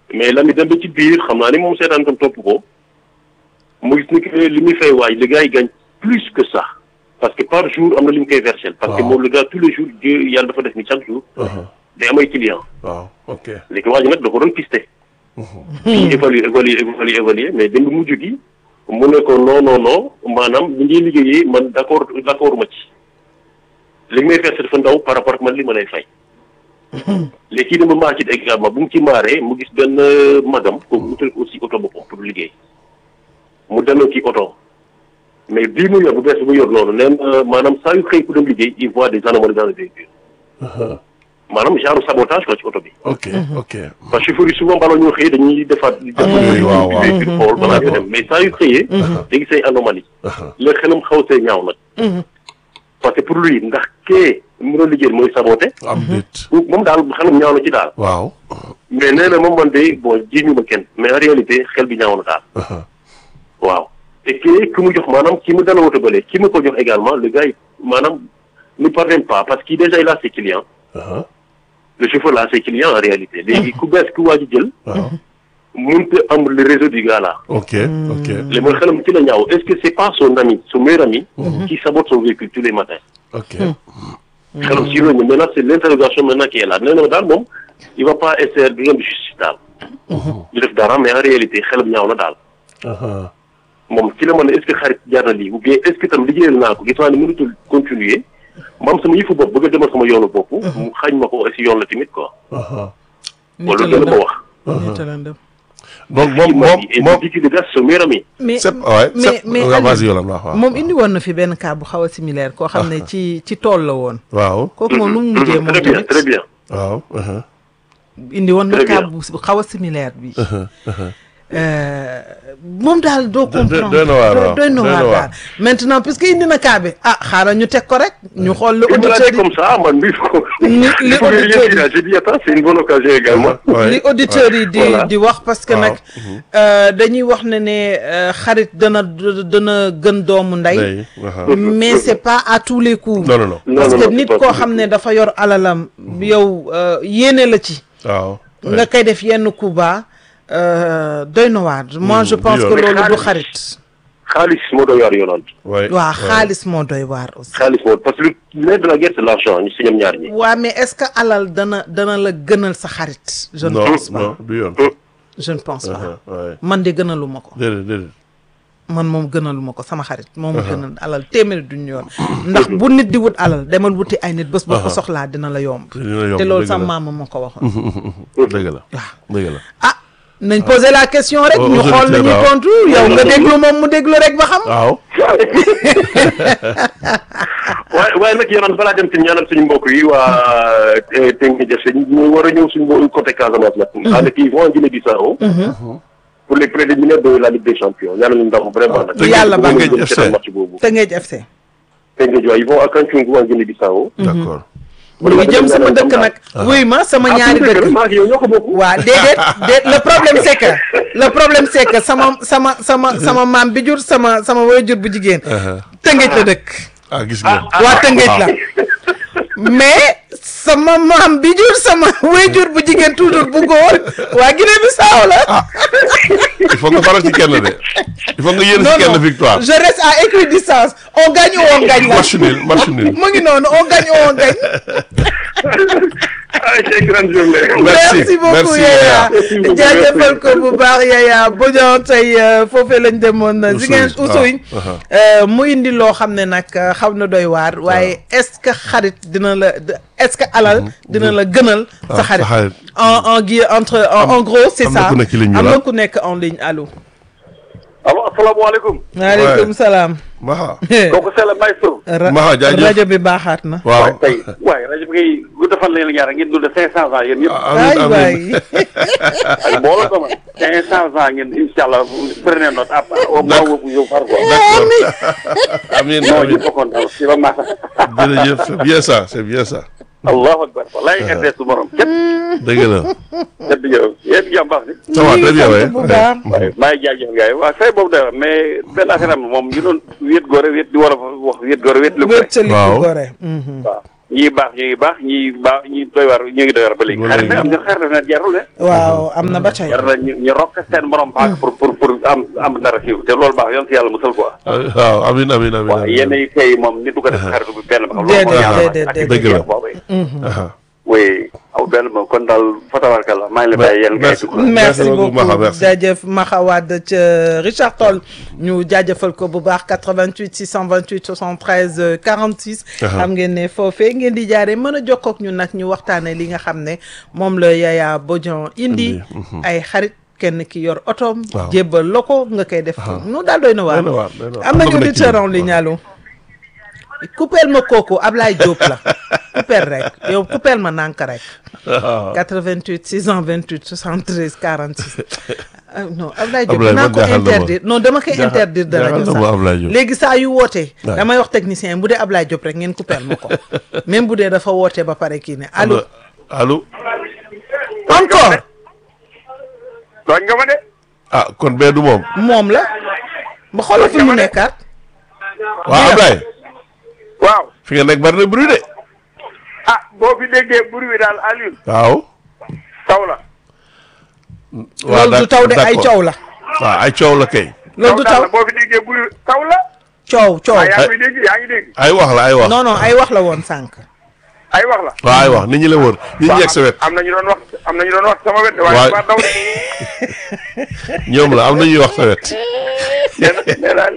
mais Lamine dem ba ci biir xam naa ni moom seetaan tam topp ko mu gis ni que li muy fay waaj le gars yi gagne plus que ça parce que par jour am na li mu koy versel parce que Waaw. moom le gars tous les jours Dieu yàlla dafa def ni chaque jour Uh-huh. day am ay client waaw ok. léegi waa ji nag da ko doon pisté fii évaluer évaluer évaluer évaluer mais dem mujj gi mu ne ko non non non maanaam li ngay liggéeyee man d' accord d' accord ma ci li may versé dafa ndaw par rapport ak man li ma lay fay léegi kii dama maa ci également bu mu ci maaree mu gis benn magam kooku utal ko aussi oto boppam pour liggéey mu delloo kii oto mais bii mu yor bu bees bu mu yor noonu nee na maanaam saa yu xëy ku dem liggéey il voit des anomalies dans le véhicule Uh-huh. maanaam genre sabotage quoi ci oto bi ok ok. parce que chauffeur yi souvent balaa ñoo xëyee dañuy defaat di def oui, waaw, waaw. véhicule xool balaa ñu dem mais saa yu xëyee léegi say anomalie Uh-huh. la xelam xaw see ñaaw nag parce que pour lui ndax kee mu doon liggéey mooy saboté am nit. moom daal xelam ñaaw na ci daal waaw. mais nee na moom man de bon jiiñu ma kenn mais en réalité xel bi ñaaw na daal Uh-huh. waaw te kii ki mu jox maanaam ki mu dala woto bële ki mu ko jox également le gars yi maanaam ne parvient pas parce que déjà il a ses clients Uh-huh. le chauffeur là a ses clients en réalité léegi ku bees ku waa ji jël waaw. mënut a am le réseau du gars là ok ok. li mooy xelam ci la ñaaw est-ce que c'est pas son ami son meilleur ami qui sabote son véhicule tous les matins ok. xelam si loolu maintenant c'est l'interrogation maintenant qui est là nee na daal moom il va pas essayer di de justice daal du def dara mais en réalité xelam ñaaw na daal Uh-huh. moom ci la mën ne est-ce que xarit jaar na lii ou bien est-ce que tam liggéeyal naa ko gis naa ne mënutul continuer ma am sama yëfu bopp bëgg a demal sama yoonu bopp mu xañ ma ko si yoon la tamit quoi Uh-huh. wala loolu la ma wax nit a lëndëm. donc moom moom et moom. dit que le gars c'est son meilleur ami mais c'est ouais mais c'est mais waaw Aliou, vas-y Yolande waaw waaw. moom indi woon na fi benn cas bu xaw a similaire koo xam ne ci ci tool la woon. waaw. kooku moom nu mu mujjee moom très bien tamit très bien waaw. Uh-huh. indi woon na Très cas bien. bu xaw a similaire bi. Euh, moom daal doo doy- comprendre doy na waar, doy- waaw. doy na Doy na waar waar. daal maintenant puisque indi na cas bi ah xaaral ñu teg ko rek ñu xool lu Il me l'a auditeurs dit yi comme ça, man, il faut, Li- il li faut vérifier auditeurs là. J'ai dit, attends, c'est une bonne occasion également. Ouais. li auditeurs yi di Voilà. di wax parce que Waaw. nag euh, dañuy wax ne ne euh, xarit dana dana gën doomu ndey Day, uh-huh. mais c'est pas à tous les coups non non non. Non, parce non, que non, nit c'est pas koo tout. xam ne dafa yor alalam yow euh, yéene la ci waaw. nga koy def yenn coup bas euh, doy na waar moi je du pense yoon. que Mais loolu du xaalis- xarit xaalis moo doy waar Yolande. Ouais, waaw ouais. xaalis moo doy waar aussi xaalis moo parce que le nerf de la guerre c'est l'argent ñu si ñoom ñaar ñi. waa mais est-ce que alal dana dana la gënal sa xarit je ne non pense pas non du yoon. je ne pense pas Uh-huh, ouais. man de gënaluma ko déedéet déedéet. man moom gënaluma ko sama xarit moom gënal alal téeméeri duñu yoon ndax bu nit di wut alal demal wuti ay nit bés boo ko soxlaa dina la yomb dina yomb te loolu dëgg sama la. maama ma ko waxoon dëgg la waaw dëgg la. ah nañ poser la question rek Aux ñu xool auditeurs, nañuy waaw. tontu yow nga déglu moom mu déglu rek ba xam waaw. waaye waaye nag Yolande balaa dem ci ñaanal suñu mbokk yi waa Tengue Jafe ñu war a ñëw suñu mbokku côté Casamance nag. ànd kii vont en Guinée-Bissau. pour les préliminaires de la Ligue des Champions ñaanal ñu ndam vraiment nag. Yàlla baax na. Bëgg nañu jëm ci match boobu. Tëngéej FC Tengue Jafe ils vont à Cancun en Guinée-Bissau. d'accord. ñu ngi jëm sama dëkk nag wuy ma sama ñaari dëkk maa ngi yow ñoo ko bokk. waa déedéet déet le problème c'est que le problème c'est que sama sama sama sama maam bi jur sama sama waajur bu jigéen Tëngéej la dëkk ah gis nga. waa Tëngéej la mais sama maam bi jur sama waajur bu jigéen toujours bu góor waa Guinée Bissau la il faut nga faral ci kenn de. il faut nga yéene ci kenn victoire. je reste à équidistance on gagne ou on gagne la match nul match nul. mu ngi noonu on gagne ou on gagne ah c'est grande journée. Merci, merci beaucoup merci, Yaya Merci beaucoup, jaajëfal merci. ko bu baax Yaya Bodian tey euh, foofee lañ demoon Oussouye, Ziguinchor waaw, Oussouye aha. euh, mu indi loo xam ne nag euh, xaw na doy waar waaye est-ce que xarit dina la est-ce que alal dina la gënal sa Ah, sa xarit xarit. en en gui entre en, en gros c'est am na ça ku nekk ci ligne bi am la. na ku nekk en ligne allo allo asalaamaaleykum. waaleykum salaam Maha. kooku c'est le maestro. Ra- Maha, jaajëf. rajo bi baaxaat na waaw. tey waaye rajo bi ngay gudd fan leen ñaar ngeen dund cinq cent ans yéen ñëpp. waay amiin waay amiin. ay mbooloo ko man. cinq cent ans ngeen incha allah prenez note à au moins vous yow par quoi. d'accord. amiin non amiin. ñëpp a kontaan si ba maasa. jërëjëf c'est bien ça c'est bien ça. allahu akbar wallaay RTS su morom képp dëgg la. képp yow yéen jàmm baax si. ça va très bien sant bu baax. waaye maa ngi jaajëfal gars yi waaw say boobu dara mais benn affaire am moom ñu doon wéet góore wéet di war a wax wéet góore wéet lu ko rek wéttali Waaw. ko gore Mhm. waaw ñii baax ñu ngi baax ñii baax ñii doy war ñu ngi doy war ba léegi. Ba xarit nag am léegi. nga xarit nag jarul de. waaw am na ba tey jar na ñu ñu rokk seen morom paak pour pour pour am am dara siiw te loolu baax yoon si yàlla musal quoi. waaw amin amin amin waaw amin. yenn yi kay moom nit du ko def xaritu bi benn ba xam Déedéet, loolu moo yàlla déedéet, ak déedéet. Dëgg la. boobu Aha. oui aw benn ba kon daal fatawarkalla maa ngi lay bàyyi yéen ngay Merci. dugg. merci Merci beaucoup, beaucoup Maxa, merci. jaajëf Maxa Wade ca Richard Toll ñu jaajëfal ko bu baax 88 628 73 euh, 46. xam ngeen ne foofee ngeen di jaaree mën a jokkoo ak ñun nag ñu waxtaanee li nga xam ne moom la Yaya Bodian indi. ay xarit kenn ki yor otoom. Waaw. jébbal la ko nga koy def. nu daal doy na waar. Doy na waar, doy na waar. am nañu Bëgg na ci auditeur en ñun. ligne allo. coupeel ma kooku Ablaye Diop la coupeel rek yow coupeel ma nànk rek. waaw 88 628 73 46 ah non Ablaye Diop Ablaye dinaa man ko jaaxal na ma. interdire non dama koy Jaaxal- interdire de rajo jaaxal na ma Ablaye sax Diop. léegi saa yu wootee Ouais. damay wax technicien bu dee Ablaye Diop rek ngeen coupeel ma ko même bu dee dafa wootee ba pare kii ne allo allo encore tooñ nga ma de. ah kon bee du moom moom la ba xoolal fi mu nekkaat waaw Ablaye waaw fi nga nekk bari na bruit de ah boo fi déggee bur wi daal Alioune waaw taw la. waaw loolu du taw de ay d'accord. coow la waaw ay coow la kay loolu du taw la boo fi déggee bur wi taw la. coow coow ah yaa ngi dégg yaa ngi dégg ay wax la ay wax non non ay wax la woon sànq ay wax la. waaw ay wax nit ñi la wër nit ñi yegg sa wet am na ñu doon wax am na ñu doon wax sama wet. Waay. waaye waa daw de. ñoom la am na ñuy wax sa wet nee na nee naa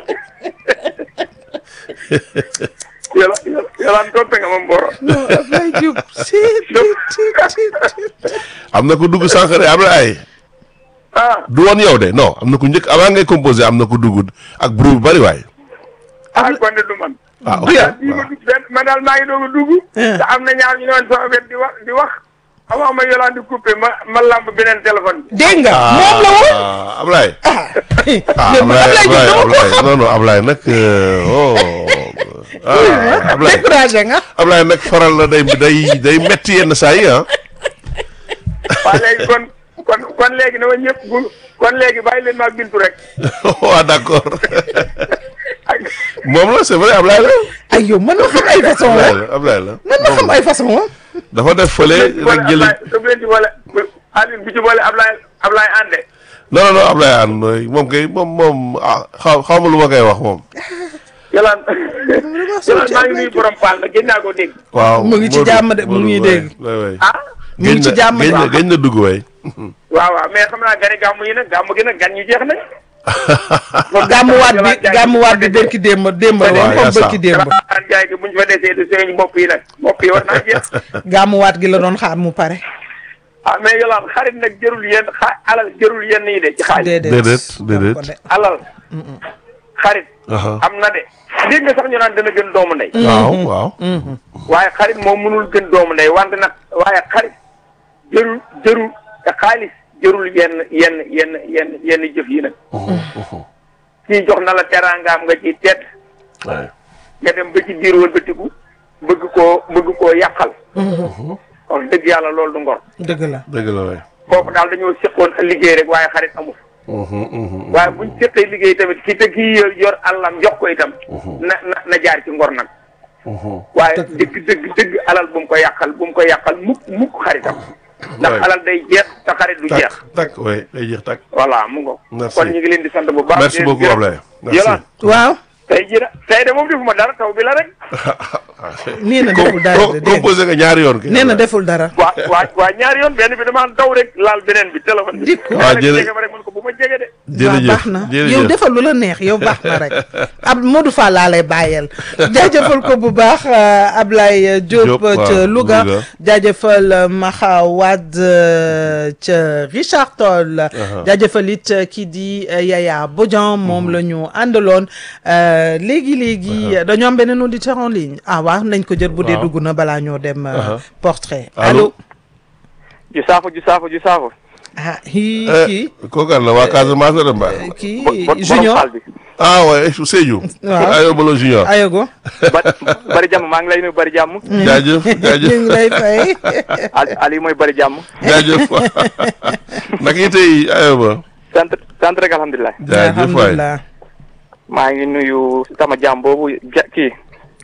yàlla yàlla yàlla toppe nga ma Mboro. non Ablaye Diop si si si si am na ko dugg sànq de Ablaye ah du woon yow de non am na ku njëkk avant ngay composé am na ko dugg ak bruit bu bari waay ah kon de du man. ah ok ah bii ma dugg benn man daal maa ngi doog a dugg. te am na ñaar ñu ne woon sama wet di wax di wax. avant ma yolaan di coupé ma ma lamb beneen téléphone bi. dégg nga moom la woon ah Ablaye ah mais man Ablaye Diop dama ko xam non non Ablaye nag euh, oh ah Ablaye découragé nga Ablaye nag faral la day day day metti yenn saa yi ah waaw léegi kon kon kon léegi na ma ñëpp bu kon léegi bàyyi leen ma ak bintu rek. waaw d'accord ak moom la c'est vrai Ablaye la ay yow mën na xam ay façon la Ablaye la Ablaye la mën na xam ay façon la dafa def fële rek jëli su leen ci boole Alioune bu ci boole Ablaye Ablaye ànde. non non non Ablaye an moom kay moom moom ah xaw xaw ma lu ma koy wax moom Yàlla Yàlla maa ngi nuyu borom Paal nag gën naa koo dégg. waaw Mu ngi ci Modou, jàmm de, mu Modou, ngi waay, dégg. waay, waay. ah mu ngi ci Génn na- jàmm de. génn na génn na dugg waay waaw waaw mais xam naa gani gàmm yi nag gàmm gi nag gan ñu jeex nañ. gàmmuwaat bi gàmmuwaat bi bërki démb démb la woon waaw, comme yaa bërki démb Ramadaan jaay gi buñ fa desee du seen bopp yi nag bopp yi war naa jeex. gàmmuwaat gi la doon xaar mu pare ah mais yolaan xarit nag jërul yenn xa alal jërul yenn yi de ci xaalis. déedéet Déedéet, déedéet. ko de. alal. xarit. Aha. am na de. dégg nga sax ñu naan dana gën doomu ndey. waaw waaw waaye xarit moom mënul gën doomu ndey wante nag waaye xarit jërul jërul te xaalis jërul yenn yenn yenn yenn yenn jëf yi nag. kii jox na la teraangaam nga ci tedd waay nga dem ba ci biir wëlbatiku bëgg koo bëgg koo yàqal. wax dëgg yàlla loolu du ngor. dëgg la dëgg la waay kooku daal dañoo seqoon liggéey rek waaye xarit amul. waaye buñ seqee liggéey tamit ki te kii yor yor àllam jox ko itam. na na na jaar ci ngor nag. waaye dëgg dëgg dëgg alal bu mu ko yàqal bu mu ko yàqal mukk mukk xaritam. ndax Ouais. alal day jeex te xarit du jeex. tak tak waay day jeex tak voilà mu ngo Merci. kon ñu ngi leen di sant bu baax. merci di leen beaucoup gërëm. Ablaye merci Yolaan waaw tey jii nag tey de moom defuma dara taw bi la rek. nee na deful dara de dégg nga. composé nga ñaari yoon kay nee na deful dara waa waa waa ñaari yoon benn bi damaa daw rek laal beneen bi téléphone bi. Dikk. Waa, jërë- jege ma rek man ko bu ma jege de. waaw jërëjëf baax na yow jërëjëf defal lu la neex yow baax na rek ab Modou Fall laa lay bàyyeel jaajëfal ko bu baax euh, Ablaye Diop Diop, waaw, ca Louga Louga. jaajëfal euh, Maxa Wade euh, ca Richard Toll jaajëfal it euh, kii di euh, Yaya Bodian moom la ñu àndaloon euh, léegi léegi dañoo am beneen auditeur en ligne ah waaw nañ ko jël bu dee Waaw. dugg na balaa ñoo dem euh, Aha. portrait Allô? allo ju saafo ju saafo ju saafo. ah kii Eh, kii kooku àll la waa Casamance la dem ba kii Junior bi. ah ouais Sédhiou Waaw. ayo balo junior ayogo bari jàmm maa ngi lay nuyu bari jàmm. jaajëf ñu jaajëf ngi lay fay Ali Ali mooy bari jàmm. jaajëf naka yi tey ayo ba sant sant rek alhamdulilah. jaajëf waay alhamdulilah maa ngi nuyu sama jàmm boobu ja kii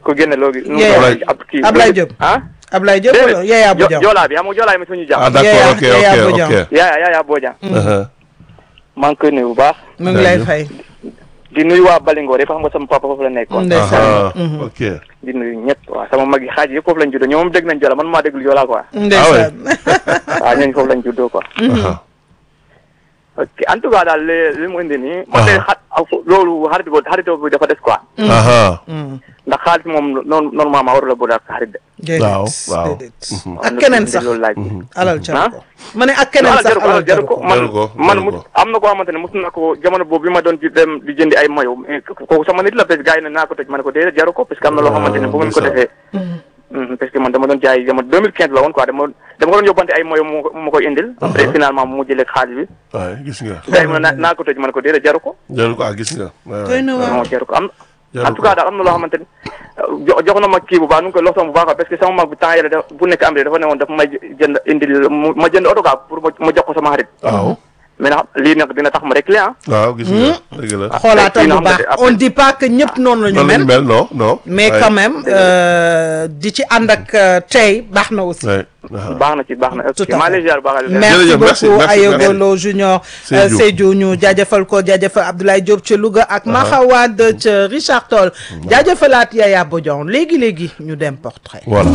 ko génne loogi nu Yaya. Ablaye- ab kii Ablaye Diop. ah Ablaye Diop wala Yaya Jo- Bodian joolaa bi xam nga joolaa mi suñu ah jàmm d'accord Yaya- ok Yaya ok Bodian. ok yaaya yaaya Bodian Uh-huh. maa ngi koy nuyu bu baax mu ngi lay Jaajëf. fay di nuyu waa Balingoor yëpp xam nga sama papa foofu la nekkoon ndeysaan Aha, Mhm. ok di nuyu ñëpp waaw sama mag yi xaaj yëpp foofu lañ juddoo ñoom moom dégg nañ joolaa man maa déglu joolaa quoi ndeysaan waaw ñooñu foofu lañ juddoo quoi Aha. ok en tout cas daal li li mu indi nii man de xa loolu xarit boobu xarit boobu dafa des quoi Aha. ndax xaalis moom noonu normalement warula boole ak xarit de déedéet Waaw, waaw. déedéet waaw ak keneen na- sax loolu laaj alal Ah? jaru ko ma ne ak keneen alal sax jaru ko alal alal jaru ko man Jaru ko, man jaru mus ko. am na koo xamante ne mus na ko jamono boobu bi ma doon di dem di jëndi ay mayo mais kooku sama nit la parce que gars yi ne naa ko tëj ma ne ko déedéet jaru ko parce que am na loo xamante ne bu ngeen ko ndeysaan. defee Mhm, parce que man dama doon jaay jamono 2015 la woon quoi dama dama ko doon yóbbante ay mayo mu ma koy indil après finalement mu jëlee xaalis bi waaye gis nga gars yi mu ne naa naa ko tëj ma ne ko déedéet jaru ko jaru ko ah gis nga waay, doy waay. na waar non jaru ko am Jaru en tout cas daal am na loo xamante ni jo jox na ma kii bu baax nu ngi koy loxoom bu baax parce que sama mag bi temps yële da bu nekk am dafa ne woon dafa may jënd indil mu- ma jënd oto quoi pour ma ma jox ko sama xarit waaw mais nag lii nag dina tax ma rek ah waaw gis nga dëgg la xoolaatal kii na bu xam baax ne après- on dit pas que ñëpp noonu la ñu noonu mel lañu mel non non mais waay, quand même euh, di ci ànd ak euh, tey baax na aussi waay, aha. baax na ci baax na Tout ok à maa fait. lay ziar bu baax a merci Jërëjëf, merci, beaucoup merci, Ayogolo Junior Seydou. euh, Seydou ñu jaajëfal ko jaajëfal Abdoulaye Diop ca Louga ak Maxawad ca Richard Toll jaajëfalaat Yaya Bodian léegi léegi ñu dem portrait voilà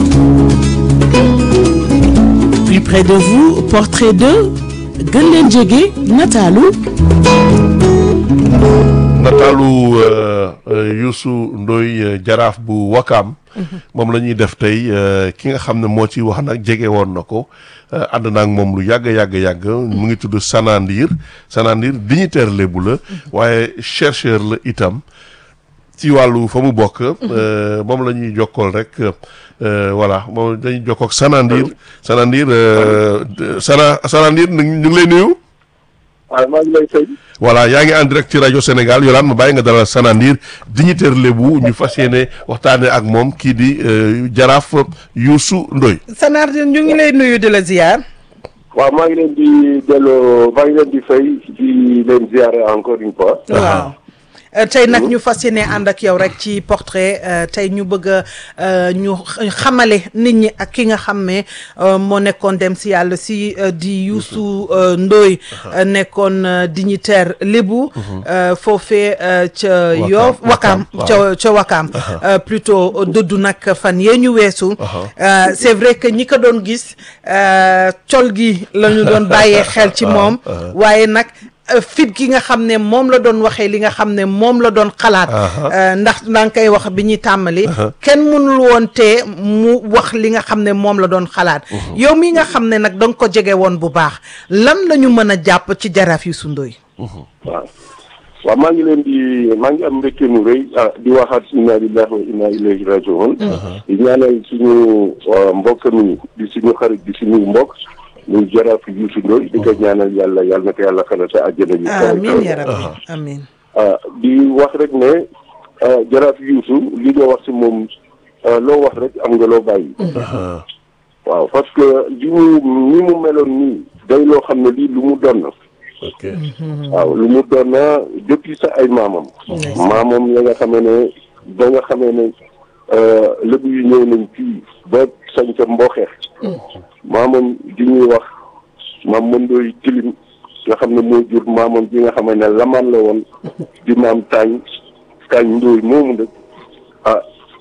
Plus près de vous, portrait de gën leen jege nataalu nataalu euh, euh, Youssou Ndoye euh, jaraaf bu Wakaam moom la ñuy def tey euh, ki nga xam ne moo ci wax nag jege woon na ko euh, ànd naag moom lu yàgg yàgg yàgg mu ngi tudd Sanandir Sanandir dignitaire lébu la waaye chercheur la itam ci wàllu fa mu bokk euh, moom la ñuy jokkool rek euh, voilà moom dañuy jokkook Sanandir Sanandir euh, Sana Sanandir ñu ngi lay nuyu waaw maa ngi lay fay. voilà yaa ngi en direct ci rajo Sénégal Yolaan ma bàyyi nga dalal Sanandir dignitaire lébu ñu fas yéene waxtaane ak moom kii di euh, jaraaf Youssou Ndoye Sanar ñu ngi lay nuyu di la ziar waaw maa ngi leen di delloo maa ngi leen di fay di leen ziare encore une fois. waaw Euh, tey nag ñu fas yéene ànd ak yow rek ci portrait euh, tey ñu bëgg a euh, ñu x- xamale nit ñi ak ki nga xam ne euh, moo nekkoon dem si yàlla si euh, di Youssou euh, Ndoye euh, nekkoon euh, dignitaire lébu euh, foofee euh, ca Yoff Wakaam ca ca Wakaam euh, plutôt euh, dëddu nag fan yee ñu weesu Euh, c'est vrai que ñi ko doon gis euh, col gi la ñu doon bàyyee xel ci moom waaye nag euh, fit gi nga xam ne moom la doon waxee li nga xam ne moom la doon xalaat euh, ndax daa nga koy wax bi ñuy tàmbali kenn mënul woon te mu wax li nga xam ne moom la doon xalaat yow mi nga xam ne nag da nga ko jege woon bu baax lan la ñu mën a jàpp ci jaraaf Youssou Ndoye waaw waaw maa ngi leen di maa ngi am mbégte mu rëy ah di waxaat inna lillahi wa inna ilayhi rajiun di ñaanal suñu uh, mbokk mi di suñu xarit di suñu mbokk muy jaraaf Youssou Ndoye di ko ñaanal yàlla yàlla na ko yàlla xanaa sa àjjana yu kawe amin kawe. ya rabbi amin ah di wax rek ne ah, jaraaf Youssou li nga wax si moom ah, loo wax rek am nga loo bàyyi waaw parce que li mu ni mu meloon nii day loo xam ne lii lu mu doon na ok waaw lu mu doon na depuis sa ay maamam maamam ya nga xamee ne ba nga xamee ne lébu yu ñëw nañ fii ba sañ ca mbooxeex maamam di ñuy wax maam mëndooy tilim nga xam ne moo jur maamam bi nga xamee ne lamaan la woon di maam taañ taañ ndóoy moomu nag ah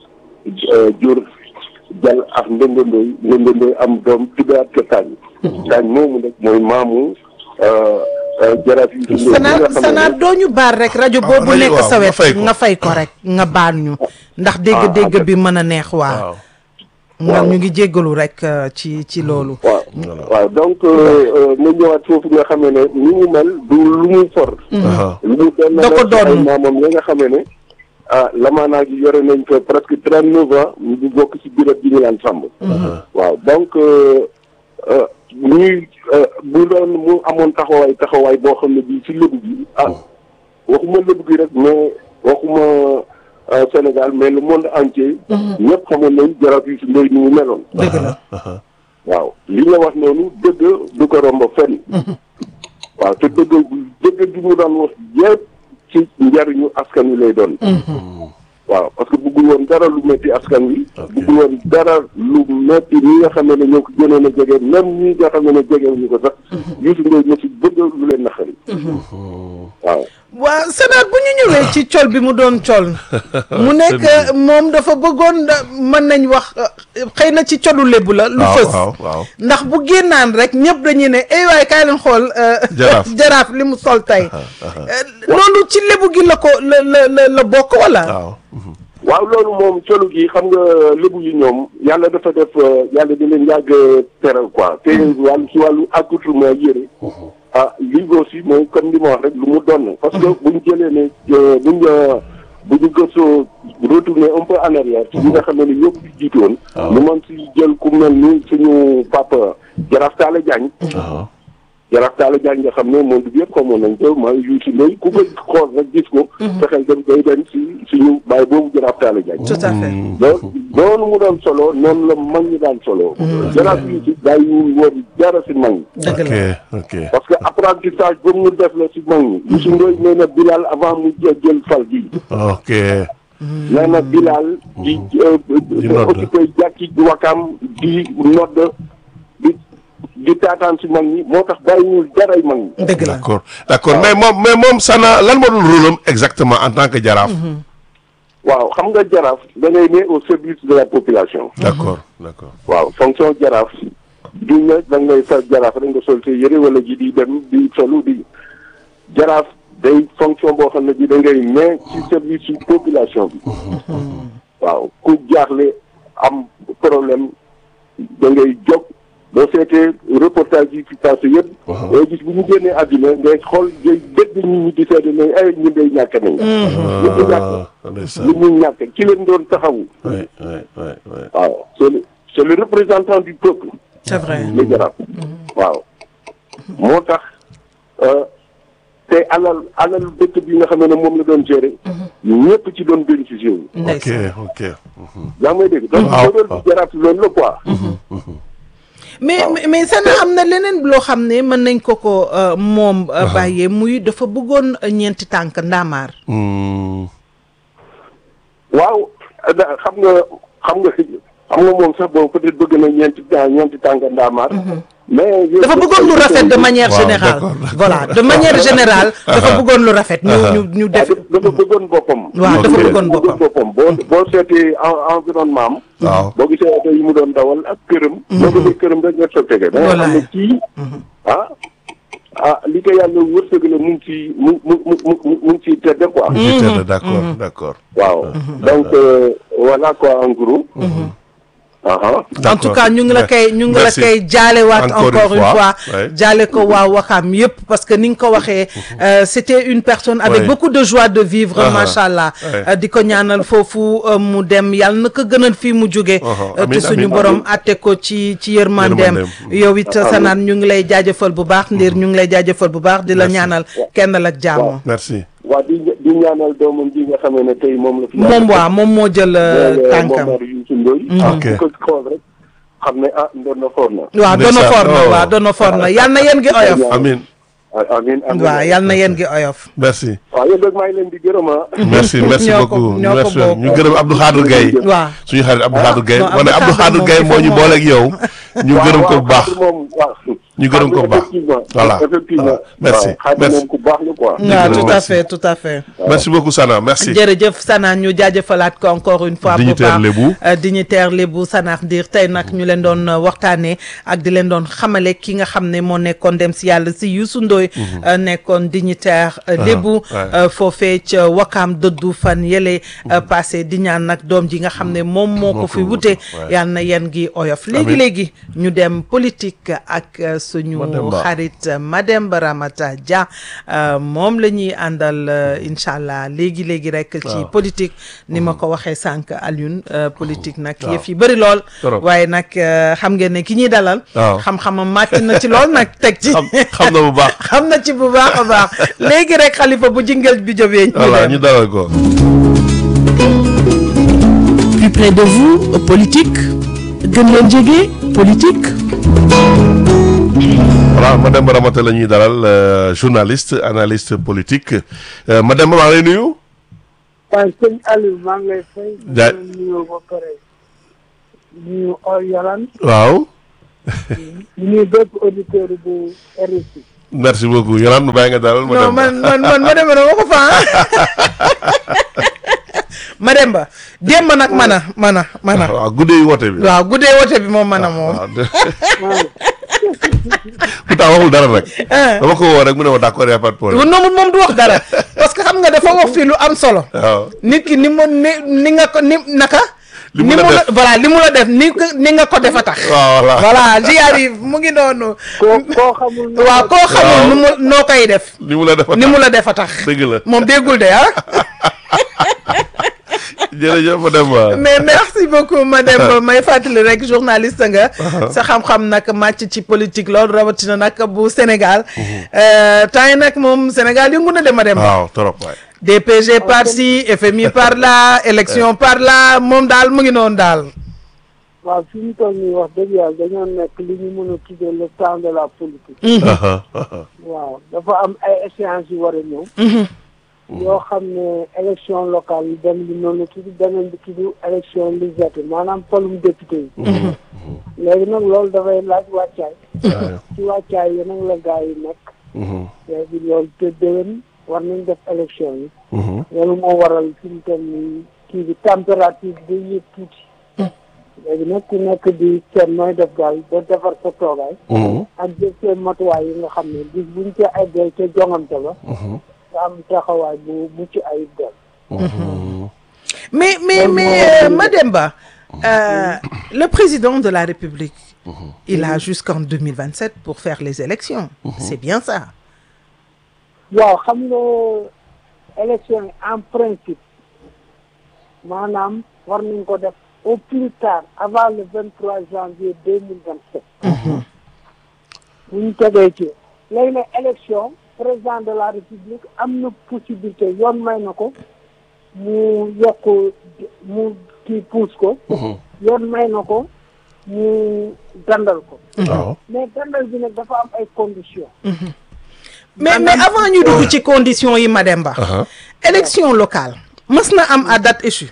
jur jal ak ndëndëndooy ndëndëndooy am doom tuddaat ko taañ taañ moomu nag mooy maamu jaraaf yi si Sana Sana doo ñu baal rek rajo boobu rajo nekk waaw, sa nga wet fay ko. nga fay ko rek nga baal ñu ndax dégg-dégg bi mën a neex waaw waaw nga ñu ngi jéggalu rek euh, ci ci loolu waaw waaw donc ma ñëwaat foofu nga xamee ne ni mu mel du lu mu for aha lu mu doon Da ko na ay doon. maamam ya nga xamee ne ah lamaanaa gi yore nañ ko presque trente neuf ans ñu bokk ci biir bi ñu laan sàmm waaw donc euh, euh, ñuy euh, bu doon mu amoon taxawaay taxawaay boo xam ne bii ci lébu gi ah waxuma lébu gi rek mais waxuma euh, Sénégal mais le monde entier ñëpp xamoon nañ jaraaf yi si ndoy ni mu meloon dëgg la waaw li nga wax noonu dëgg du ko romb fenn waaw te dëgg dëgg gi mu daan wax yëpp ci njariñu askan wi lay doon waaw parce que bëggul woon dara lu métti askan wi. Ok. bëggul woon dara lu métti ñi nga xam ne ñoo ko gënoon a jege même ñi nga xam ne jegewuñu ko sax. Youssou Ndoye mo si bëgg lu leen naqari. waaw. waa Sénat bu ñu ñëwee ci col bi mu doon col mu nekk moom dafa bëggoon da- mën nañ wax euh, xëy na ci colu lébu la lu waaw fës waaw waaw ndax bu génnaan rek ñëpp dañuy ne ay waay kaay leen xool euh, Jaraaf. jaraaf li mu sol tey Euh, loolu ci lébu gi la ko la la la la bokk wala waaw waaw loolu moom colu gi xam nga lébu yi ñoom yàlla dafa def euh, yàlla di leen yàgg teral quoi te wàllu si wàllu accoutrement yére ah lii aussi mooy comme li ma wax rek lu mu doon parce que buñ jëlee ne euh, buñ euh, bu ñu gëstoo retourner un peu en arrière ci ñi nga xam ne ni ñëpp jiitoon ñu mën si jël ku mel ni suñu papa Jaraaf Talla Diagne waaw Jaraaf Talla Diagne nga xam ne monde bi yëpp xamoon nañ ko mooy Youssou Ndoye ku ko xool rek gis ko fexeel dem day dem si suñu baay boobu Jaraaf Talla Diagne tout à fait donc noonu mu doon solo noonu la mag ñi daan solo jaraaf yi si bàyyiwul woon dara si mag ñi dëgg ok la ok parce que apprentissage boobu mu def la si mag ñi Youssou Ndoye nee na Bilal avant mu jël jël fal gi ok nee na Bilal di Di nodd. occupé jàkki wakaam di nodd di di taataan si mag ñi moo tax bàyyiwul daray mag ñi dëgg la d'accord d'accord mais moom mais moom Sana lan moo doon rôle am exactement en tant que jaraaf waaw xam nga jaraaf da ngay ne au service de la population d'accord d'accord waaw fonction jaraaf du ne da ngay sa jaraaf rek nga sol sa yëre wala ji di dem di solu di jaraaf day fonction boo xam ne bi da ngay ne ci service su population bi waaw ku jaaxle am problème da ngay jóg boo seetee reportage yi fi passé yëpp day gis bu ñu génnee àddina ngay xool ngay dégg nit ñi di seede ne ay ñu day ñàkk nañ ñu ñu ñàkk ah ndeysaan ñu ñu ñàkk ki leen doon taxawu oui oui oui oui waaw c'est le c'est le représentant du peuple c'est vrai li jaraaf waaw moo tax euh, te alal alal dëkk bi nga xam ne moom la doon gérer ñëpp ci doon bénéficier wu ok ndeysaan ok yaa ngi may dégg donc waaw, loolu waaw. bi jaraaf loolu la quoi mais mais- mais Sana am na leneen loo xam ne mën nañ ko ko euh, moom euh, bàyyee muy dafa bëggoon euh, ñeenti tànk ndaamaar Hmm. waaw da- xam nga xam nga xam nga moom sax bon peut-être bëgg na ñeenti temps ñeenti tànk ndaamaar mais dafa bëggoon lu rafet de manière Waaw, générale d'accord, d'accord. voilà de manière générale dafa bëggoon lu rafet ñu ñu ñu waaw def dafa bëggoon boppam waaw dafa Ok. bëggoon boppam boppam boo boo seetee en- environnement am waaw boo gisee oto yi mu doon dawal ak këram boo gisee këram rek nga sottege da nga xam ne Wallaay. kii ah ah li ko yàlla wërsëg la mu ngi ci mu mu mu mu mu mu ngi ciy tedde quoi ci tedd d'accord d'accord waaw donc euh, voilà quoi en gros aha en tout cas ñu ngi la koy ñu ngi la Merci. koy jaalewaat Encore encore une une fois. fois Ouais. jaale ko waa Waxaam yëpp parce que ni nga ko waxee euh, c'était une personne avec Ouais. beaucoup de joie de vivre Ah, macha allah ouais. Euh, di ko ñaanal foofu euh, mu dem yàlla na ko gënal fii mu jóge Ah, euh, amiin, te suñu amiin, borom atte ko ci ci yërmandeem Yërmandeem. yow it sanaan ñu ngi lay jaajëfal bu baax ndir ñu ngi lay jaajëfal bu baax di la Merci. ñaanal kenn ak jàmm merci waa di di ñaanal doomam ji nga xamee ne tey moom la fi moom waa moom moo jël euh, tànkam Momar Youssou Ndoye Ok. ku ko xool rek xam ne ah ndoon na foor na waaw doona Ndeysaan. for na Oh. waaw doona for na yàlla na yéen gi oyof amin ah amiin amiin waaw yàlla na yéen gi oyof merci waaw yéen rek maa ngi leen di gërëm ah merci merci Ñoo ko- beaucoup ñoo ko merci bokk. ñu gërëm Abdou Khadir Gaye waaw suñu xarit Abdou Khadir Gaye non, ma ne Abdou Abdou Khadir Khadir moom Gaye il moo faut ñu moom. boole ak yow ñu waaw, gërëm ko waaw, bu baax Xaadim moom waaw ñu gërëm ko bu baax effectivement voilà effectivement voilà. merci waaw, Xaadim merci moom ku baax la quoi waaw gërëm, tout à merci. fait tout à fait merci beaucoup Sana merci jërëjëf Sana ñu jaajëfalaat ko encore une fois bu Dignitaire baax Lébu. Euh, dignitaire Lébu Sana Ndir tey nag ñu leen doon euh, waxtaanee ak di leen doon xamale ki nga xam ne moo nekkoon dem si yàlla si Youssou Ndoye euh, nekkoon dignitaire euh, Lébu ouais. euh, foofee ca Wakaam dëddu fan yële euh, passé di ñaan nag doom ji nga xam ne moom moo ko fi wute ouais. yàlla na yéen gi oyof léegi Amiin. léegi ñu dem politique ak euh, suñu Mademba. xarit euh, Mademba Ramata Dia euh, moom la ñuy àndal euh, incha allah léegi léegi rek ci Waaw. politique ni ma ko waxee sànq Alioune euh, politique nag Waaw. yëf yi bëri lool Trop. waaye nag euh, xam ngeen ne ki ñuy dalal Waaw. xam-xamam màcc na ci lool nag teg ci xam xam na bu baax xam na ci bu baax a baax léegi rek xalifa bu jingel bi jógee ñu voilà dem ñu dalal ko Plus près de vous, politique. gën leen jege, politique. voilà madame Ramata la ñuy dalal euh, journaliste analyste politique euh, madame maa ngi lay nuyu waaye sëñ Aliou maa ngi lay fay. Jaay di nuyu ba pare. nuyu Yolan. waaw nuyu bépp auditeur bu RFI. merci beaucoup Yolande bàyyi nga dalal ma non dem man man man ma demba dama ko fa ma demba démb nag mana mana mana waaw guddee yi woote bi waaw guddee wote bi moom mana moom waaw de- waaw pourtant waxul dara rek ah dama ko woo rek mu ne ma d'accord y a pas de problème non moom du wax dara parce que xam nga dafa wax fii lu am solo waaw nit ki ni mu ni ni nga ko ni naka Li mu ni la mu la def. voilà li mu la def ni ko- ni nga ko defa tax waaw voilà voilà j'y arrive mu ngi noonu koo koo xamul. noo waaw koo xamul Waaw. nu mu noo koy def ni mu la defa ni mu la defa tax dëgg la moom déggul de ah jërëjëf ma dem waa mais merci beaucoup madame may fàttali rek journaliste nga sa xam-xam nag màcc ci politique loolu rawatina nag bu Sénégal Euh, temps yi nag moom Sénégal yëngu na de madame waaw trop waay DPG par ci FMI par là élection par là moom daal mu ngi noonu daal waaw fi ñu toll nii wax dëgg yàlla dañoo nekk li ñu mën a tuddee le temps de la politique. Aha, aha. waaw dafa am ay échéances yu war a ñëw. yoo xam ne élection locale yi benn bi noonu la tudd beneen bi tudd élection législative maanaam polum député yi. léegi nag loolu dafay laaj wàccaay. waaw ci wàccaay yi nag la gaa yi nekk. Mhm, léegi loolu te déwén war nañ def élection yi. mhm. loolu moo waral fi mu toll nii kii bi température bi yëg tuuti. léegi nag ku nekk di seet nooy def daal ba defar sa toogaay. Mhm, ak jël seen matuwaay yi nga xam ne bis buñ ca eggee ca jongante ba. mhm, nga am taxawaay bu mucc ayib daal. mhm. mais mais mais euh, Mademba euh, le président de la République il a jusqu'en 2027 pour faire les élections c'est bien ça waaw xam nga élection yi en principe maanaam war nañ ko def au plus tard avant le vingt trois janvier deux mille vingt sept bu ñu tegee ci léegi nag élection président de la république am na possibilité yoon may na ko mu yokk mu kii pousse ko yoon may na ko mu dandal ko waaw mais dandal bi nag dafa am ay conditions mais mais avant ñu dugg ci conditions yi Mademba Aha. élection locale mës na am à date échue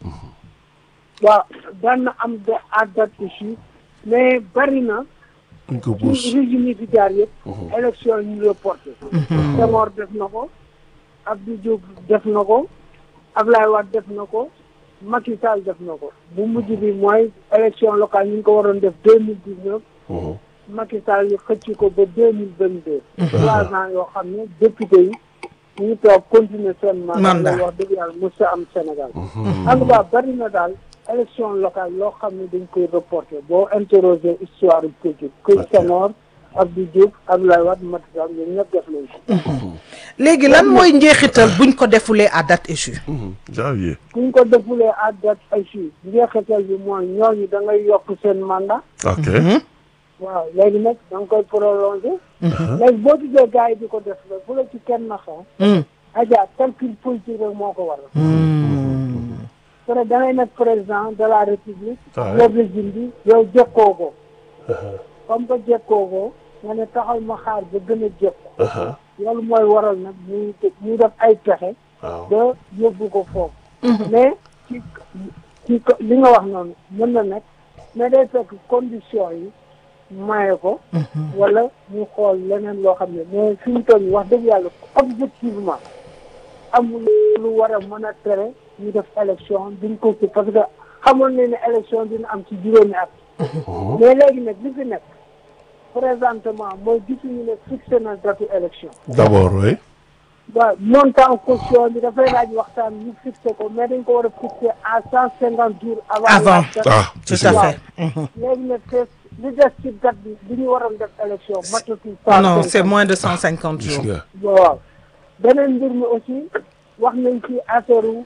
waaw daan na am de à date échue mais bari na ñu ko ci pousse régime yi fi jaar yëpp élection yi ñu reporté Senghor def na ko Abdou Diouf def na ko Ablaye Wade def na ko Macky Sall def na ko bu mujj bi mooy élection locale ñu ngi ko waroon def deux mille dix neuf Mhm, Macky Sall yi xëcc ko ba deux mille vingt deux trois ans yoo xam ne député yi ñu ngi toog continuer seen mandat Mandat. loolu wax dëgg yàlla mos a am Sénégal en tout cas bari na daal élection locale loo xam ne dañ koy reporté boo interroger histoire politique que Senghor Abdou Diouf Abdoulaye Wade Macky Sall ñoom ñëpp def nañ ko léegi lan mooy njeexital buñ ko defulee à date échue mhm. janvier kuñ ko defulee à date échue njeexital bi mooy ñooñu da ngay yokk seen mandat ok waaw léegi nag da nga koy prolongé léegi boo gisee gars yi di ko def la bu la ci kenn naxee Hmm. aja calcul politique rek moo ko waral peut da ngay nekk président de la république Ouais. yor régime bi yow jekkoo ko comme que jekkoo ko nga ne taxal ma xaar ba gën a jekko Aha, loolu mooy waral nag ñuy ñuy def ay pexe waaw ba yóbbu ko foofu mais ci ci ko- li nga wax noonu mën na nekk mais day fekk condition yi maye ko wala ñu xool leneen loo xam ne mais fi mu toll nii wax dëgg yàlla objectivement amul lu war a mën a tere ñu def élection duñ ko ci parce que xamoon ne ne élection dina am ci juróomi at mais léegi nag li fi nekk présentement mooy gisuñu ne fixé na datu élection d'abord oui waaw montant caution bi dafay laaj waxtaan ñu fixé ko mais dañ ko war a fixé à cent cinquante jours avant Avant. la date. ah tout c'est à sûr. fait léegi nag te li des ci date bi bi ñu waroon def élection matatul cent non c'est cinquante. moins de 150 gis jours nga waaw beneen mbir mi aussi wax nañ ci affaire u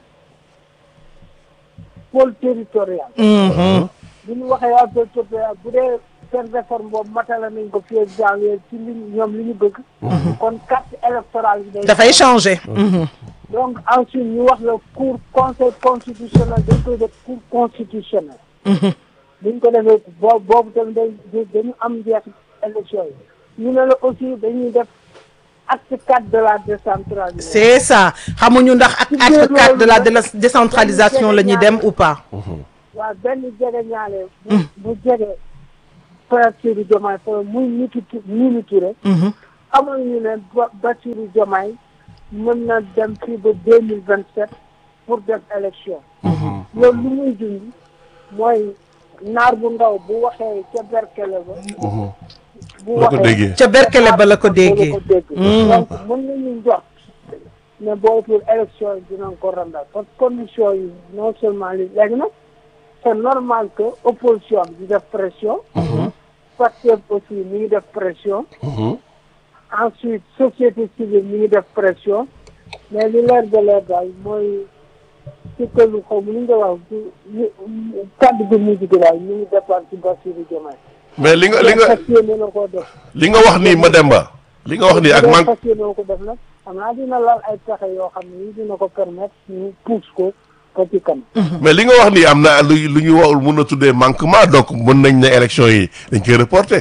pôle territorial Mhm. bu ñu waxee waa pôle territorial bu dee seen réforme boobu matala nañ ko fii ak janvier ci li ñu- ñoom li ñu bëgg kon carte électorale bi day dafay changer Mhm. donc ensuite ñu wax la cour conseil constitutionnel dañ koy def cour constitutionnel buñ ko defee boo boobu tamit day day- dañu am njeex élection yi ñu ne la aussi dañuy def acte 4 de la décentralisation. c'est ça xamuñu ndax ak acte 4 de la déla- décentralisation la ñuy dem ou pas. waaw benn jege ñaale. bu bu jege Bassirou Diomaye Faye muy Mimi Touré Mimi Touré. amoon ñu ne ba Bassirou Diomaye mën na dem fii ba deux mille vingt sept pour def élection. loolu lu muy dund mooy naar bu ndaw bu waxee ca berkele ba. bu la ko déggee. ca berkele ba la ko déggee. la ko dégg. donc mën nañu jox ne booy pour élection yi dinañ ko randal parce que condition yi non seulement li léegi nag c'est normal que opposition bi di def pression. parce que aussi mi ngi def pression. ensuite société civile mi ngi def pression mais li leer ba leer daal mooy ci këlu xaw ma ni nga wax du kàddu gi mujj gi daal ñu ngi départ ci Bassirou Diomaye. mais li nga li nga fas yéene na koo def. li nga wax nii Mademba li nga wax nii ak bu dee man fas yéene na ko def nag xam naa dina lal ay pexe yoo xam ne dina ko permettre ñu pousse ko ko ci kanam. mais li nga wax nii am na lu lu ñu wax mun a tuddee manquement donc mën nañ ne élection yi dañ koy reporter.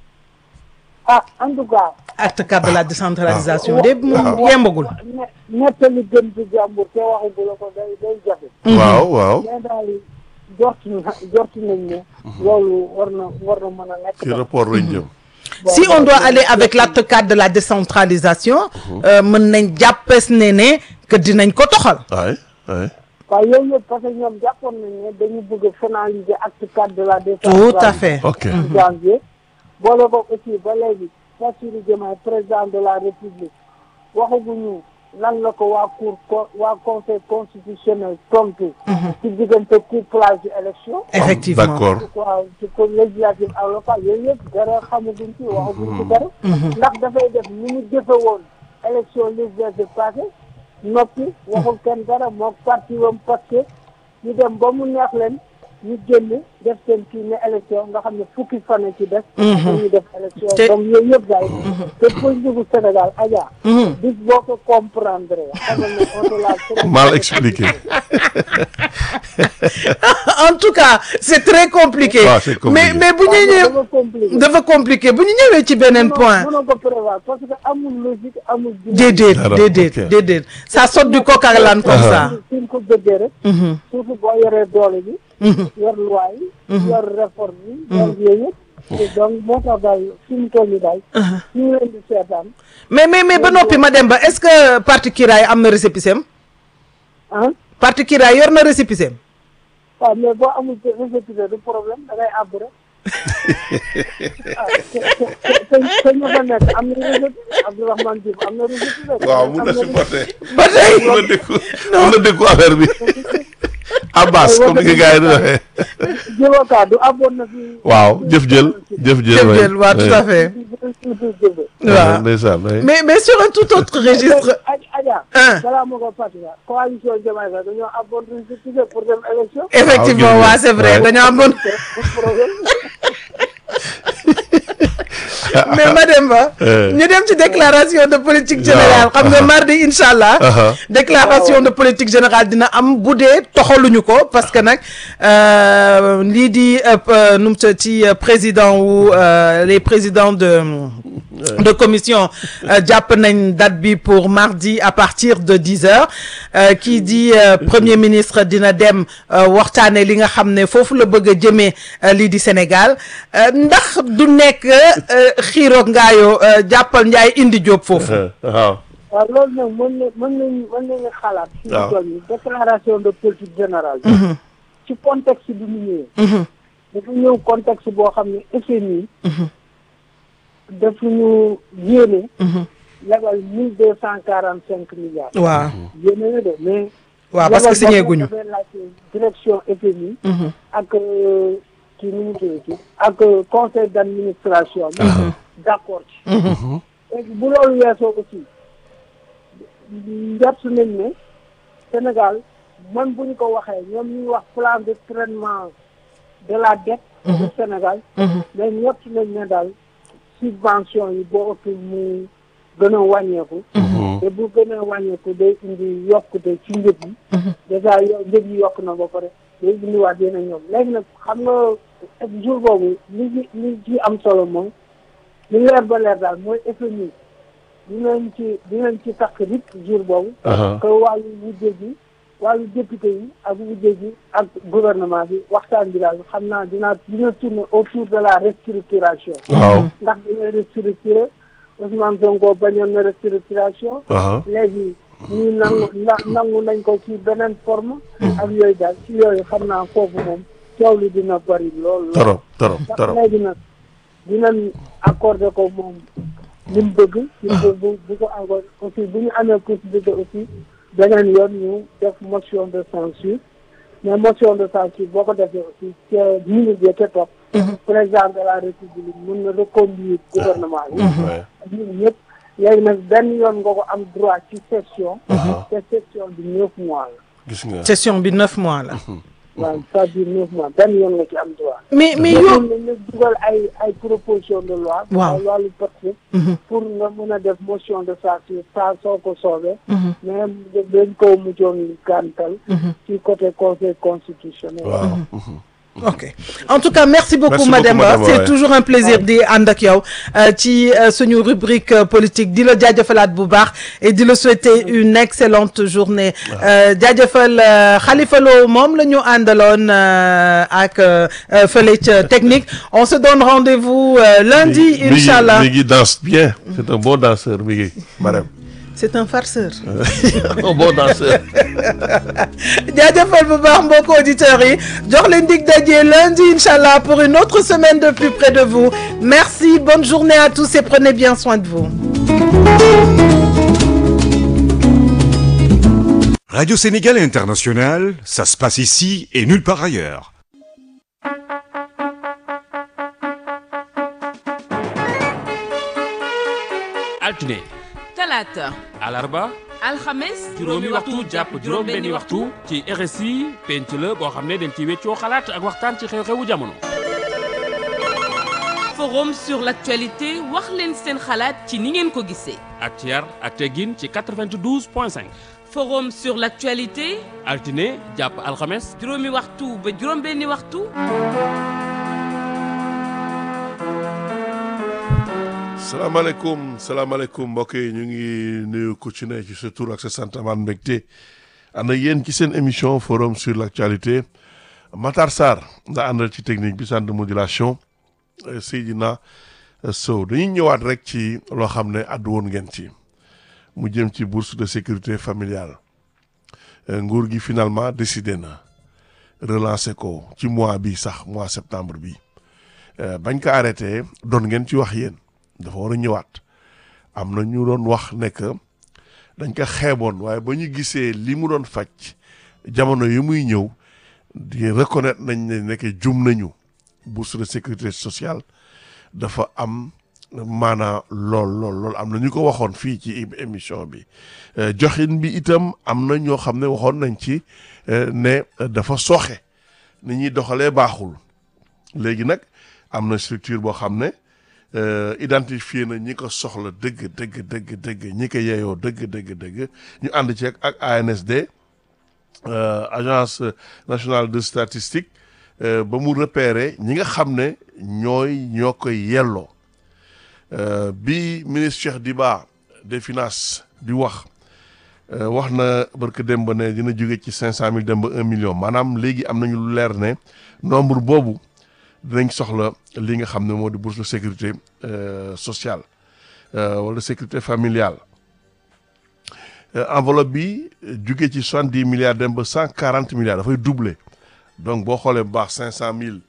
ah en tout cas. acte 4 de la décentralisation de moom yembagul. ne nettali gën ci jàmbur te waxagu la ko day day jafe. waaw waaw mais daal jort na jort nañ ne. loolu war na war na mën a nekk. ci rapport lañ jëm. si on doit aller avec l'acte 4 de la décentralisation. euh, mën nañ jàppes ne ne que dinañ ko toxal. waay waay. waaw yooyu yëpp parce que ñoom jàppoon nañ ne dañu bëgg a finaliser acte 4 de la tout décentralisation. à fait. ok en janvier. boole ko aussi ba léegi Bassirou Diomaye président de la république waxaguñu lan la ko waa cour co waa conseil constitutionnel tontu. ci diggante couplage de élection. effectivement d'accord waaw ci ko législative ak local yooyu yëpp dara xamaguñ ci waxaguñ ci dara. ndax dafay def ni mu jëfe woon élection législative passée noppi waxul kenn dara moog parti wam parce que ñu dem ba mu neex leen ñu génn def seen kii ne élection nga xam ne fukki fan ci def. dañuy def élection Te- donc yooyu yëpp daal. te politique gu Sénégal Adja. bis boo ko comprendre xamal ne on te l'a très mal expliqué. en tout cas c'est très compliqué. Ah, c'est compliqué. mais mais bu ñu dafa ñëwee compliqué. dafa compliqué bu ñu ñëwee ci beneen point. mënoo ko prévoir parce que amul logique amul. déedéet Dara, déedéet ok. déedéet ça saute du coq à l'âne comme ça. suñ ko bëggee rek. surtout boo yoree doole bi. yor loi yi. yor réforme yi. yor yooyu yëpp. te donc moo tax daal fi mu toll nii daal. ñu ngi leen di seetaan. mais mais mais ba noppi ma dem ba est-ce que parti Kiraay am na récépissé am ah parti Kiraay yor na récépissé am waaw mais boo amul récépissé du problème da ngay àbb rek. ah te te te te ñu fa nekk am na récépissé Abdourahmane Diouf am na récépissé. waaw mun na am na supporter. ba tey mun na dékku mun na dékku affaire bi. Abbas comme ni nga gars yi di waxee. jëlookaa du abboon na fi. waaw jëf jël jëf jël. jëf waay. jël waaw tout à fait Ouais, waaw ndeysaan waay. mais mais sur un tout autre registre Adja Hein. balaa ma ko fàttali la coalition Diomaye sax dañoo abboon récépissé pour dem élection. effectivement Ah, ok. waa c'est vrai Ouais. dañoo amoon problème. mais Mademba Euh. ñu dem ci déclaration de politique générale xam nga mardi incha allah Aha. déclaration de politique générale dina am bu dee toxaluñu ko parce que nag euh, lii di euh, euh, nu mu tudd ci euh, président wu euh, les présidents de de commission euh, jàpp nañ date bi pour mardi à partir de dix heures euh, kii di euh, premier ministre dina dem euh, waxtaane li nga xam ne foofu la bëgg a jëmee euh, lii di Sénégal euh, ndax du nekk euh, xiiroog ngaayoo euh, jàppal njaay indi jóob foofu waaw. waaw loolu nag mën na mën nañu mën nañu xalaat. fi waaw. mu toll nii déclaration de politique générale. ci contexte bi mu ñëwee. dafa ñëw contexte boo xam ne FMI. daf ñu yéene. lebal mille deux cent quarante cinq milliards. waaw yéene na de mais. waaw parce que lebal signé boobu guñu dafay laajte direction FMI. ak euh, kii nu mu tuddati ak euh, conseil d' administration. bi d' accord ci. léegi bu loolu weesoo aussi njort nañ ne Sénégal man bu ñu ko waxee ñoom ñuy wax plan de traitement de la dette du Sénégal mais njort nañ ne daal subvention yi boo ëpp mu gën a wàññeeku te bu gën a wàññeeku day indi yokkute ci njëg yi dèjà yo njëg yi yokk na ba pare day indiwaat yeneen ñoom léegi nag xam nga jour boobu li ci li ci am solo moom li leer ba leer daal mooy FMI dinañ ci dinañ ci takk rit jour boobu. Aha. que wàllu wujje gi wàllu député yi ak wujje gi ak gouvernement bi waxtaan bi daal xam naa dinaa dina tourner autour de la restructuration. waaw ndax dañuy restructurer Ousmane Sonko bañoon na restructuration. aha léegi ñii nangu na- nangu nañ ko ci beneen forme. ak yooyu daal ci yooyu xam naa foofu moom coow li dina bari lool. lool. torop torop ndax torop léegi nag dinañ accordé ko moom li mu bëgg. li mu bu bu ko accordé aussi bu ñu amee possibilité aussi beneen yoon ñu def motion de censure mais motion de censure boo ko defee aussi ca minute ya ca topp. président de la république mun na reconduire gouvernement bi. Ouais. ñun ñëpp léegi nag benn yoon nga ko am droit ci session. Aha. te session bi neuf mois la. gis nga session bi neuf mois la. waaw c'est-à-dire neuf mois benn yoon nga ci am droit. mais mais mais yow. mun nañ la dugal ay ay proposition de loi. Waaw. ay wàllu porte pour nga mën a def motion de censure saa soo ko soobee. mais dañ ko mujjoon gàntal. ci côté conseil constitutionnel. waaw ok en tout cas merci beaucoup Merci beaucoup, Mademba Mademba, c'est ouais. toujours un plaisir di ànd ak yow euh, ci euh, suñu rubrique euh, politique di la jaajëfalaat bu baax et di la souhaiter une excellente journée Euh, jaajëfal euh, Khalifa Lo moom la ñu àndaloon euh, ak euh, euh, fële ca technique on se donne rendez-vous euh, lundi Mi- mi ngi- inchallah mi ngi danse bien c'est un bon danseur mi ngi Marème c'est un farceur un bon danseur jaajëfal bu baax mbokku auditeurs yi jox leen dig daje lundi inchallah pour une autre semaine de plus près de vous merci bonne journée à tous et prenez bien soin de vous Radio Sénégal International, ça se passe ici et nulle part ailleurs. altine talaata alarba alxames juróomi waxtu jàpp juróom benni waxtu ci RSI penc la boo xam ne dañ ci weccoo xalaat ak waxtaan ci xew-xewu jamono forum sur l'actualité wax leen seen xalaat ci ni ngeen ko gisee ak ci yar ak teggin ci 92 point 5 forum sur l'actualité altine jàpp alxames juróomi waxtu ba juróom benni waxtu salaamaaleykum salaamaaleykum mbokk yi ñu ngi nuyu ku ci ne ci sa tur ak sa sant amaan mbégte ànd ak yéen ci seen émission forum sur l' actualité Matar Sarr nga àndal ci technique bi centre de modulation euh, Seydina euh, Sow dañuy ñëwaat rek ci loo xam ne àddu woon ngeen ci mu jëm ci bourse de sécurité familiale Euh, nguur gi finalement décidé na relancer ko ci mois bi sax mois septembre bi Euh, bañ ko arrêté doon ngeen ci wax yéen dafa war a ñëwaat am na ñu doon wax ne que dañ ko xeeboon waaye ba ñu gisee li mu doon faj jamono yi muy ñëw di reconnaître nañ ne nekk jum nañu bourse de sécurité sociale dafa am maanaa lool lool lool am na ñu ko waxoon fii ci é- émission bi Euh, joxin bi itam am na ñoo xam ne waxoon nañ ci euh, ne euh, dafa sooxe ni ñuy doxalee baaxul léegi nag am na structure boo xam ne euh, identifié na ñi ko soxla dëgg dëgg dëgg dëgg ñi ko yeyoo dëgg dëgg dëgg ñu ànd ci ak ak ANSD euh, agence nationale de statistique euh, ba mu repérer ñi nga xam ne ñooy ñoo koy yelloo Euh, bi ministre Cheikh Diba des finances di wax euh, wax na barke dem ba ne dina jóge ci cinq cent mille dem ba un million maanaam léegi am nañu lu leer ne nombre boobu dinañ soxla li nga xam ne moo di bourse de sécurité euh, sociale euh, wala sécurité familiale Euh, enveloppe bi jóge ci soixante dix milliards dem ba cent quarante milliards dafay doubler donc boo xoolee bu baax cinq cent mille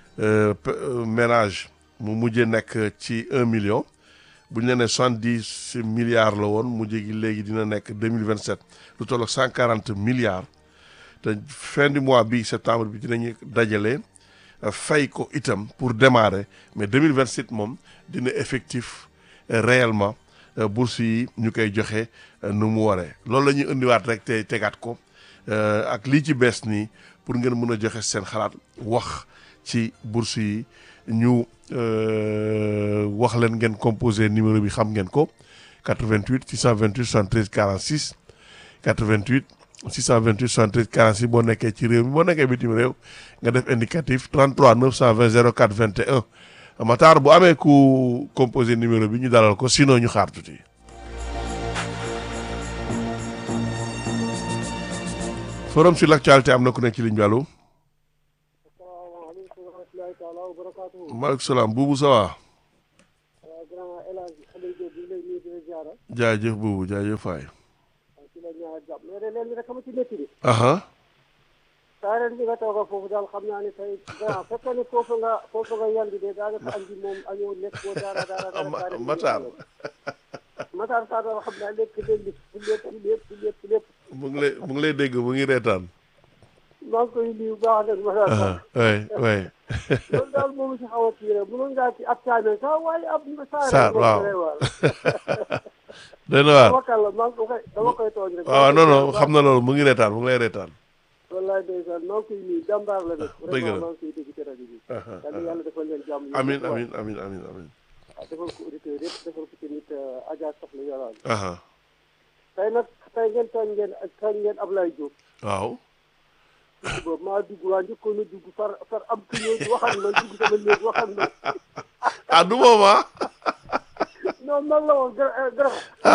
ménages mu mujjee nekk ci un million bu ñu la nee soixante dix milliards la woon mujjee gi léegi dina nekk deux mille vingt sept lu toll ak cent quarante milliards te fin du mois bi septembre bi dinañu dajale euh, fay ko itam pour démarrer mais deux mille vingt sept moom dina effectif euh, réellement euh, bourse yi ñu koy joxe euh, nu mu waree loolu la ñuy indiwaat rek te tegaat ko euh, ak lii ci bees nii pour ngeen mën a joxe seen xalaat wax ci bourse yi ñu euh, wax leen ngeen composé numéro bi xam ngeen ko 88 628 73 46 88 628 73 46 boo nekkee ci réew mi boo nekkee bitim réew nga def indicatif 33 920 04 21 Matar bu amee ku composé numéro bi ñu dalal ko sinon ñu xaar tuuti. forum sur l'actualité am na ku nekk ci ligne bi allo. asalaamaaleykum wa rahmatulahi taala wa barakaatu. maaleykum salaam buubu ça va. waaw grand El Hadj Aliou Diop bi lay nuyu di la ziara. jaajëf buubu jaajëf faay. waaw ci la ñaar jàpp mais de leen rek ama ci métti bi. aha saa ren bi nga toog foofu daal xam naa ne tey grand fekkee ne foofu nga foofu nga yandi de daanaka añ bi moom añoo lekk boo dara dara dara. Ma- Matar. Matar Sarr daal xam naa lekk leen li lépp lépp lépp lépp. mu ngi lay mu ngi lay dégg mu ngi reetaan. maa ngi koy nuyu bu baax nag Matar aha Sarr. oui oui. loolu daal moom si xaw a kii rek mënoon ngaa ci ab saa sax waaye ab saa Sarr moom waaw. vraiment. doy na waar. dama kàll maa ngi ko koy dama koy tooñ rek. waaw non non xam na loolu mu ngi reetaan mu ngi lay reetaan. wallaay ndeysaan maa ngi koy nuyu jàmbaar la nag. dëgg la vraiment maa ngi koy dégg ci rajo bi. aha yal na yàlla defal leen jàmm. amin amin amin amin amin waaw defal ko auditeurs yëpp defal ko tamit Adja Soxna Yoraan. aha tey nag tey ngeen tooñ ngeen tooñ ngeen Ablaye Diop. waaw. boobu maa dugg waa njëkkoon a dugg far far am ku ñëw waxal ma dugg sama néeg waxal ma. ah du moom ah. non man la woon gërëm gërëm.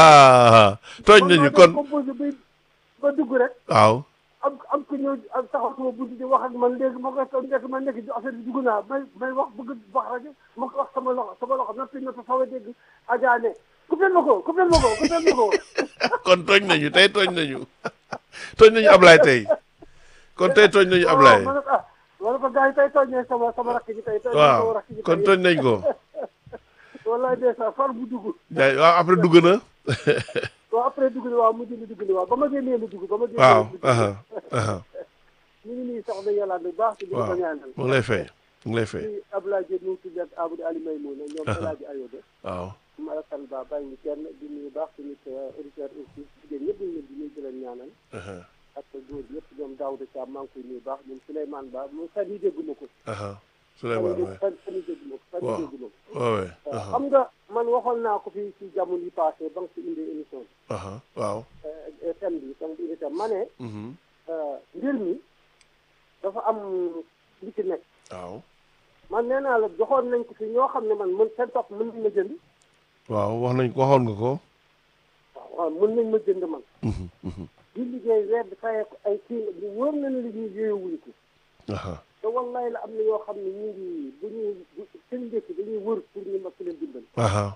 ah tooñ nañu kon composé bi ba dugg rek. waaw. am am ku ñëw am taxaw sama bunt di wax ak man léegi ma koy toog nekk ma nekk ci affaire bi dugg naa may may wax bëgg wax rajo ma ko wax sama loxo sama loxo noppi na fa xaw a dégg Adja ne coupé ma ko coupé ma ko coupé ma ko. kon tooñ nañu tey tooñ nañu tooñ nañu Ablaye tey kon tey tooñ nañu Ablaye waaw ma ne ko ah ma ne ko gars yi tey tooñ nañ sama sama rakk ji tey. tooñ nañ sama waaw rakk ji kon tey. tooñ nañ ko wallaay ndeysaan far bu dugg. jaay waaw après dugg na waaw après dugg na waaw mujj na dugg na waaw ba ma génnee la dugg ba ma génnee waaw la dugg. aha aha ñu ngi nii soxna yàlla bu baax ci li ko waaw ñaanal. mu ngi lay fay mu ngi lay fay ci Abdoulaye Diop ñu ngi tudd ak Abdou Ali Maymouna ñoom El Hadj Ayoba. waaw Malakan Ba bàyyi ñu kenn di nuyu baax tamit auditeur aussi jigéen ñëpp ñu ngi leen di nuyu di leen ñaanal. aha ak góor yëpp ñoom Daouda Thiam maa ngi koy nuyu baax ñoom Souleymane Ba moom fan yii dégguma ko. aha fan Souleymane yii waay fan fan yii dégguma ko fan yii waaw dégguma ko. waaw waay waaw aha xam nga man waxoon naa ko fii ci jamono yi passé ba nga fi indee émission bi. aha waaw euh, thème bi comme bi itam ma ne mhm euh, mbir mi dafa am li ci nekk. waaw man nee naa la joxoon nañ ko fi ñoo xam ne man mën seen topp mën nañ ma jënd. waaw wax nañ waxoon nga ko waaw waaw mën nañ ma jënd man. mhm mhm di liggéey weer bi fayee ko ay kii bu wóor na ne li ñuy yéeyewuñ ko. aha te wallaay la am na yoo xam ne ñu ngi bu ñuy bu seen ndékki dañuy wër pour ñu mag leen dimbali. aha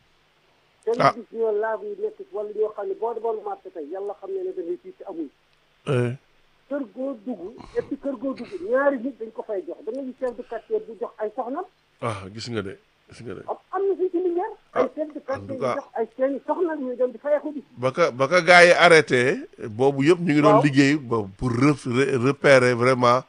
te Ah. ñu gis ñoo laab yi nekk wala ñoo xam ne boo demoon marché tey yàlla xam ne ne da ngay fii ci amuñ. eh kër goo dugg et puis kër goo dugg ñaari nit dañ ko fay jox da nga gis chef de quartier bu jox ay soxnam ah gis nga de gis nga de am am na fii ci Linguère ay chef de en quartier tout yu cas- jox ay seeni soxna ñuy dem di fayeeku bi ba ka ba ka gars yi arrêté boobu yëpp ñu ngi doon Waaw. liggéey ba pour re- re- repérer vraiment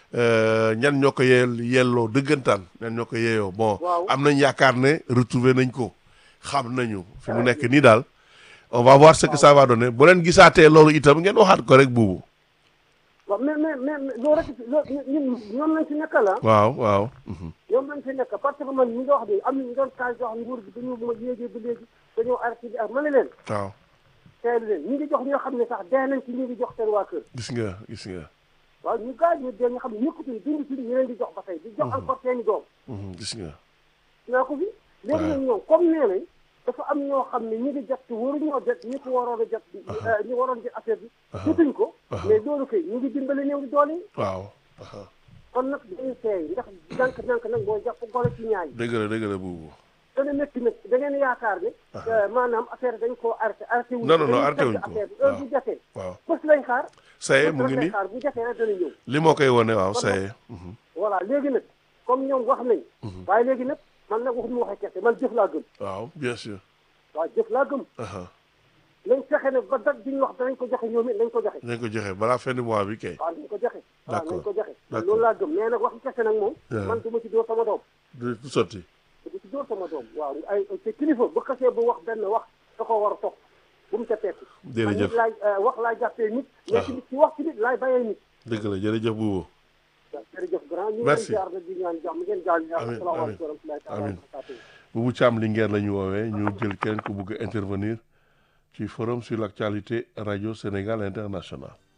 euh, ñan ñoo ko yeel yelloo dëggantaan ñan ñoo ko yeeyoo bon Waaw. am nañ yaakaar ne retrouver nañ ko xam nañu fi mu nekk nii daal on va voir ce que ça va donner bu leen gisaatee loolu itam ngeen waxaat ko rek buubu waaw mais mais mais mais loolu rek loolu ñun ñoom lañ fi nekkal ah waaw waaw mhm. ñoom lañ fi nekk parce que man ñi nga wax ni am na ñu doon kaay jox nguur gi dañu ma yéegee ba léegi dañoo arrêté bi ak ma ne leen waaw teel leen ñi ngi jox ñoo xam ne sax dee nañ ci ñi ngi jox seen waa kër gis nga gis nga waaw ñu gaañ ñu dee nga xam ne ñëkkatuñ dund ci ñu leen di jox ba tey di jox encore seeni doom mhm, gis nga naa ko fi léegi nag ñoom comme nee nañ dafa am ñoo xam ne ñi ngi jot te waruñoo jot ñi ko waroon a jot ñi waroon jot affaire bi jotuñ ko mais loolu kay ñu ngi dimbali néew di doole yi waaw aha. kon nag dañuy seey ndax nànk-nànk nag mooy jàpp golo ci ñaay dëgg la dëgg la buubu dana métti nag da ngeen yaakaar ne maanaam affaire dañ koo arrêté arrêté wuñ Non, non, non, dañuy arrêté wuñ fekk ko. affaire bi heure waaw. bu jafee waaw bés lañ xaar ça y est bés mu ngi lañ nii xaar bu jafee rek dana ñëw li moo koy wone waaw Kon ça y nag- est mhm. voilà léegi nag comme ñoom wax nañ waaye léegi nag man nag waxuñu waxee kese man jëf laa gëm waaw bien sûr waaw jëf laa gëm aha. nañ fexe nag ba date bi ñu wax danañ ko joxe ñoom it nañ ko joxe nañ ko joxe balaa fin du mois bi kay waaw nañ ko joxe waaw D'accord. nañ ko joxe man D'accord. loolu laa gëm mais nag waxi kese nag moom Yeah. man du ma ci dóor sama doom du du sotti du ci dóor sama doom waaw ay te kilifa bu xasee bu wax benn wax da ko war a topp bu mu ca tekki Jërëjëf. man nit laay euh, wax laay jàppee nit mais ci ci wax ci nit laay bàyyee nit dëgg la jërëjëf buubu waaw jërëjëf grand ñu ngi Merci. leen jaar nag di ñaan jàmm ngeen jaal ñu Amiin, asalaamaaleykum wa rahmatullahi taala wa amiin. barakatuh Boubou Thiam Linguère la ñu woowee ñu jël kenn ku bëgg a intervenir ci forum sur l'actualité radio Sénégal international